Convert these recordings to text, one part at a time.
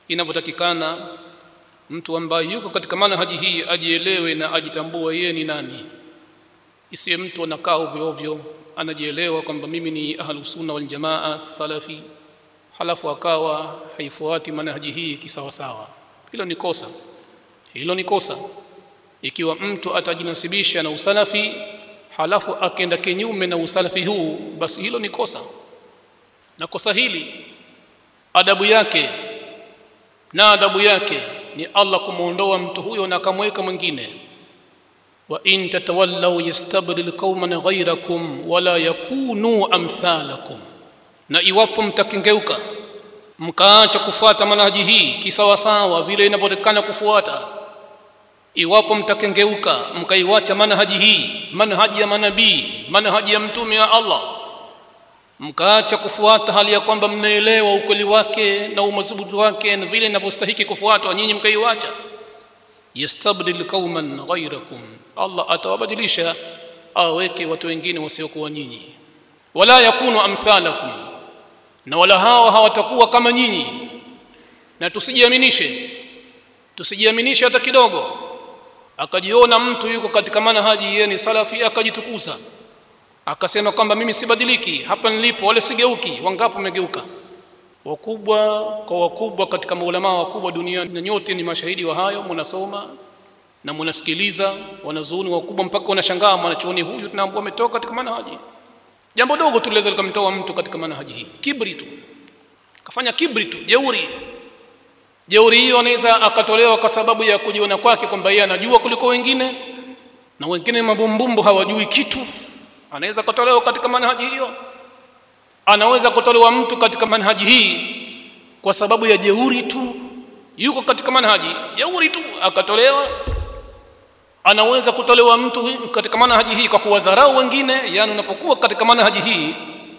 inavyotakikana mtu ambaye yuko katika manhaji hii ajielewe na ajitambue yeye ni nani isiwe mtu anakaa ovyo ovyo anajielewa kwamba mimi ni ahlus sunna wal jamaa salafi halafu akawa haifuati manhaji hii kisawasawa hilo ni kosa hilo ni kosa ikiwa mtu atajinasibisha na usalafi halafu akaenda kinyume na usalafi huu basi hilo ni kosa na kosa hili adabu yake na adabu yake ni Allah kumuondoa mtu huyo na akamweka mwingine wa in tatawallaw yastabdil qauman ghayrakum wala yakunu amthalakum na iwapo mtakengeuka mkaacha kufuata manhaji hii kisawasawa vile inavyotakana kufuata iwapo mtakengeuka mkaiwacha manhaji hii manhaji ya manabii manhaji ya mtume wa Allah mkaacha kufuata hali ya kwamba mnaelewa ukweli wake na umadhubuti wake na vile inavyostahiki kufuatwa nyinyi mkaiwacha yastabdil qauman ghayrakum Allah atawabadilisha aweke watu wengine wasiokuwa nyinyi wala yakunu amthalakum na wala hao hawatakuwa kama nyinyi na tusijiaminishe tusijiaminishe hata kidogo akajiona mtu yuko katika manhaji yeye ni salafi akajitukuza akasema kwamba mimi sibadiliki hapa nilipo wala sigeuki wangapo wamegeuka wakubwa kwa wakubwa katika maulama wakubwa duniani na nyote ni mashahidi wa hayo mnasoma na mnasikiliza wanazuoni wakubwa mpaka wanashangaa mwanachuoni huyu tunaambua ametoka katika manhaji jambo dogo tu liweza likamtoa mtu katika manhaji hii kibri tu kafanya kibri tu jeuri jeuri hiyo anaweza akatolewa kwa sababu ya kujiona kwake kwamba yeye anajua kuliko wengine na wengine mabumbumbu hawajui kitu anaweza kutolewa katika manhaji hiyo anaweza kutolewa mtu katika manhaji hii kwa sababu ya jeuri tu yuko katika manhaji jeuri tu akatolewa anaweza kutolewa mtu katika manhaji hii kwa kuwadharau wengine yani unapokuwa katika manhaji hii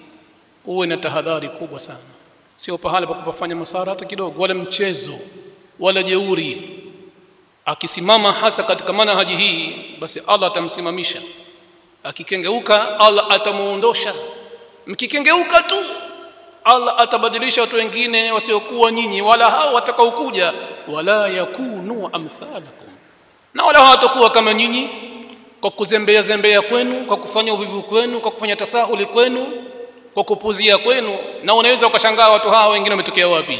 uwe na tahadhari kubwa sana sio pahala pa kupafanya masara hata kidogo wala mchezo wala jeuri akisimama hasa katika manhaji hii basi Allah atamsimamisha akikengeuka Allah atamuondosha mkikengeuka tu Allah atabadilisha watu wengine wasiokuwa nyinyi wala hao watakaokuja wala yakunu amthalakum na wala hawatakuwa kama nyinyi kwa kuzembea zembea kwenu kwa kufanya uvivu kwenu kwa kufanya tasahuli kwenu kwa kupuzia kwenu na unaweza ukashangaa watu hawa wengine wametokea wapi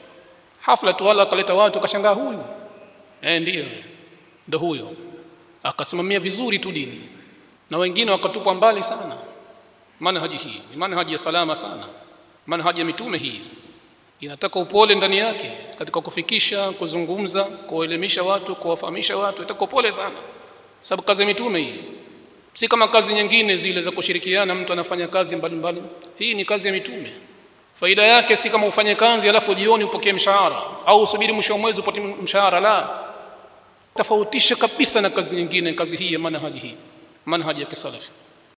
hafla tu wala akaleta watu ukashangaa huyu eh ndio ndo huyo akasimamia vizuri tu dini na wengine wakatupwa mbali sana manhaji hii ni manhaji ya salama sana manhaji ya mitume hii inataka upole ndani yake katika kufikisha kuzungumza kuwaelimisha watu kuwafahamisha watu inataka upole sana sababu kazi ya mitume hii si kama kazi nyingine zile za kushirikiana mtu anafanya kazi mbalimbali mbali. hii ni kazi ya mitume faida yake si kama ufanye kazi alafu jioni upokee mshahara au usubiri mwisho wa mwezi upate mshahara la tofautisha kabisa na kazi nyingine kazi hii ya manhaji hii manhaji ya kisalafi